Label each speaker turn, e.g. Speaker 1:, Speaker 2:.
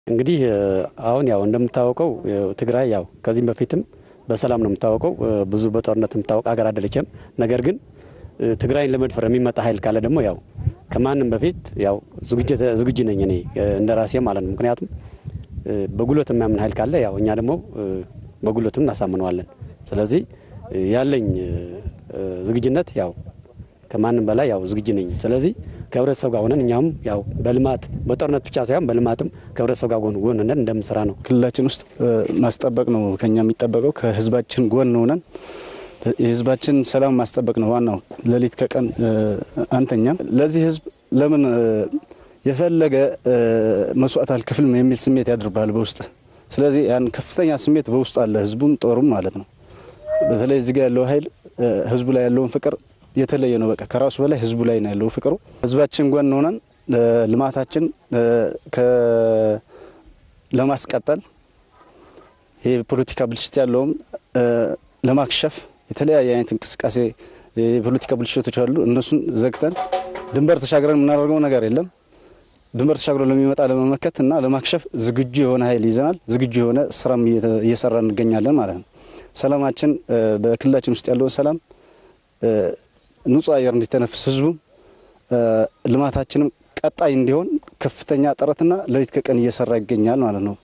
Speaker 1: እንግዲህ አሁን ያው እንደምታወቀው ትግራይ ያው ከዚህም በፊትም በሰላም ነው የምታወቀው። ብዙ በጦርነት የምታወቅ ሀገር አይደለችም። ነገር ግን ትግራይን ለመድፈር የሚመጣ ኃይል ካለ ደግሞ ያው ከማንም በፊት ያው ዝግጁ ነኝ እኔ እንደ ራሴ ማለት ነው። ምክንያቱም በጉልበት የሚያምን ኃይል ካለ ያው እኛ ደግሞ በጉልበትም እናሳምነዋለን። ስለዚህ ያለኝ ዝግጁነት ያው ከማንም በላይ ያው ዝግጁ ነኝ። ስለዚህ ከህብረተሰብ ጋር ሆነን እኛም ያው በልማት በጦርነት ብቻ ሳይሆን በልማትም ከህብረተሰብ ጋር ጎን ጎን ሆነን እንደምንሰራ ነው።
Speaker 2: ክልላችን ውስጥ ማስጠበቅ ነው ከኛ የሚጠበቀው። ከህዝባችን ጎን ሆነን የህዝባችን ሰላም ማስጠበቅ ነው ዋናው። ሌሊት ከቀን አንተኛም። ለዚህ ህዝብ ለምን የፈለገ መስዋዕት አልከፍልም የሚል ስሜት ያድርብሃል በውስጥ። ስለዚህ ያን ከፍተኛ ስሜት በውስጡ አለ ህዝቡም ጦሩም ማለት ነው። በተለይ እዚህ ጋር ያለው ኃይል ህዝቡ ላይ ያለውን ፍቅር የተለየ ነው። በቃ ከራሱ በላይ ህዝቡ ላይ ነው ያለው ፍቅሩ። ህዝባችን ጎን ሆነን ልማታችን ለማስቀጠል የፖለቲካ ብልሽት ያለውም ለማክሸፍ የተለያየ አይነት እንቅስቃሴ የፖለቲካ ብልሽቶች አሉ። እነሱን ዘግተን ድንበር ተሻግረን የምናደርገው ነገር የለም። ድንበር ተሻግሮ ለሚመጣ ለመመከት እና ለማክሸፍ ዝግጁ የሆነ ኃይል ይዘናል። ዝግጁ የሆነ ስራም እየሰራ እንገኛለን ማለት ነው። ሰላማችን በክልላችን ውስጥ ያለውን ሰላም ንጹህ አየር እንዲተነፍስ ህዝቡም ልማታችንም ቀጣይ እንዲሆን ከፍተኛ ጥረትና ሌሊት ከቀን እየሰራ ይገኛል ማለት ነው።